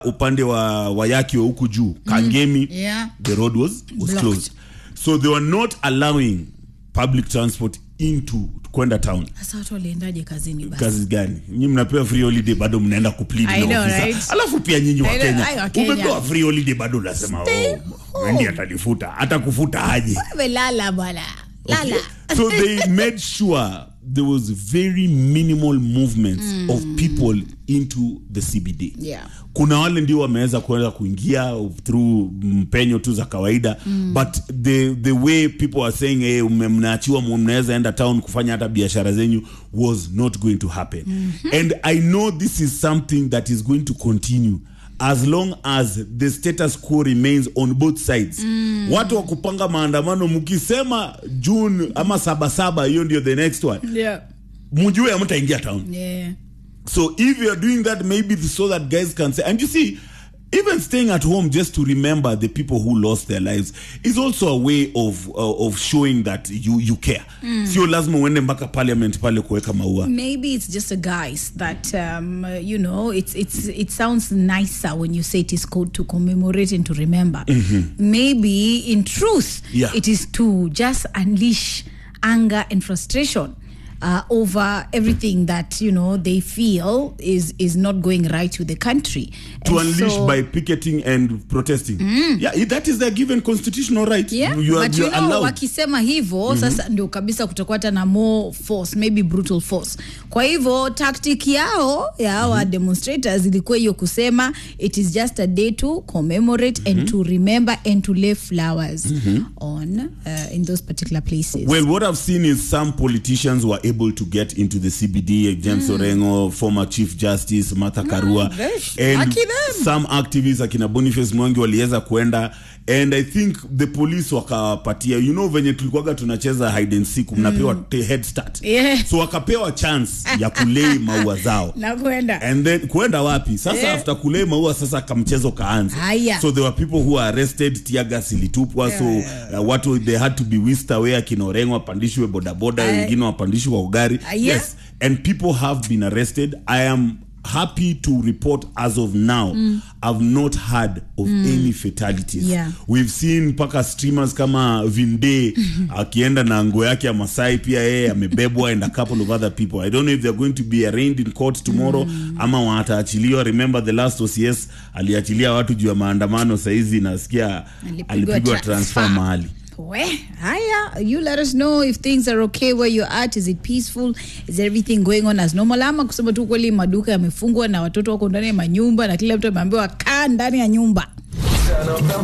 upande wa wayaki wa huku juu kangemi Yeah. the road was, was Blocked. closed so they were not allowing public transport into kwenda town sasa watu waliendaje kazini basi kazi gani nyinyi mnapewa free holiday bado mnaenda kuplead I na know, ofisa right? alafu pia nyinyi wa I know, Kenya ai, wa Kenya. umepewa free holiday bado unasema Stay oh wendi atalifuta hata kufuta aje melala bwana lala so they made sure there was very minimal movements of people into the CBD. Yeah. Kuna wale ndio wameweza kuweza kuingia through mpenyo tu za kawaida but the the way people are saying hey, mme- mnaachiwa mu- mnaweza enda town kufanya hata biashara zenyu was not going to happen and I know this is something that is going to continue as long as the status quo remains on both sides watu wa kupanga maandamano mkisema june ama sabasaba hiyo ndio the next one yeah. mjue amtaingia town Yeah. so if you are doing that maybe so that guys can say and you see even staying at home just to remember the people who lost their lives is also a way of uh, of showing that you you care sio lazima uende mpaka parliament pale kuweka maua maybe it's just a guise that um, uh, you know it's it's it sounds nicer when you say it is called to commemorate and to remember maybe in truth Yeah. it is to just unleash anger and frustration uh, over everything that you know they feel is is not going right with the country to And unleash so- by picketing and protesting yeah that is their given constitutional right yeah you are, but you you are know allowed wakisema hivyo sasa ndio kabisa kutakuwa hata na more force maybe brutal force kwa hivyo tactic yao ya hawa demonstrators ilikuwa hiyo kusema it is just a day to commemorate and to remember and to lay flowers on uh, in those particular places Well, what I've seen is some politicians were able to get into the CBD. James Orengo, former Chief Justice Martha Karua, gosh, and lucky them. some activists akina Boniface Mwangi waliweza kuenda and I think the police wakapatia you know venye tulikuwaga tunacheza hide and seek mnapewa te- head start Yeah. so wakapewa chance ya kulei maua zao na kwenda and then kuenda wapi sasa Yeah. after kulei maua sasa kamchezo kaanza Haya. so there were people who were arrested tiagas ilitupwa so uh, watu they had to be whisked away akina Orengo wapandishwe bodaboda Aye. wengine wapandishwe kwa ugari Aye. yes and people have been arrested i am happy to report as of now i've not heard of any fatalities Yeah. we've seen mpaka streamers kama vinde akienda na nguo yake ya masai pia yeye amebebwa and a couple of other people i don't know if they're going to be arraigned in court tomorrow ama wataachiliwa remember the last ocs aliachilia watu juu ya maandamano saizi nasikia Alipigwa alipigwa transfer. transfer mahali we haya you let us know if things are okay where you're at is it peaceful is everything going on as normal ama kusema tu kweli maduka yamefungwa na watoto wako ndani ya manyumba na kila mtu ameambiwa kaa ndani ya nyumba